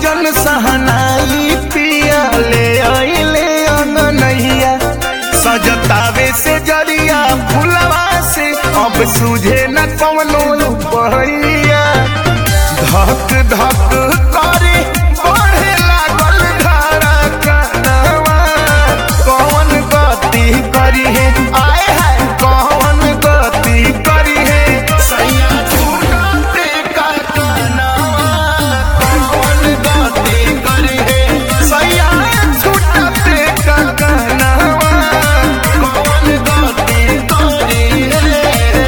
साजन सहनाई पिया ले आइले अंगनैया सजतावे से जरिया फुलवा से अब सूझे न कवनो बहैया धक धक करे बढ़े लागल धड़कनवा कौन गति करी है आए है कौन गति करी है सैया छूटते का कनवा कौन गति करी है सैया छूटते का कनवा कौन गति करी है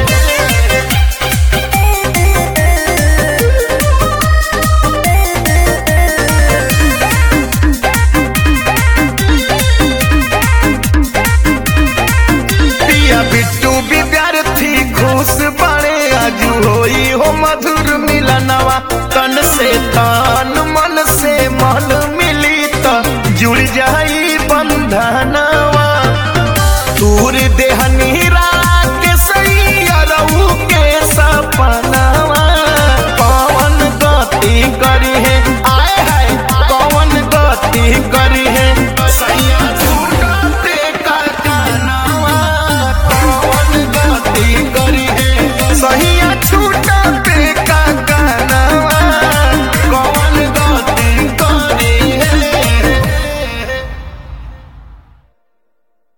पिया बिट्टू विद्यार्थी खुश बड़े आजू होई हो मधुर मिलनवा तन से तन मन से मन मिली तो जुड़ जाई बंधना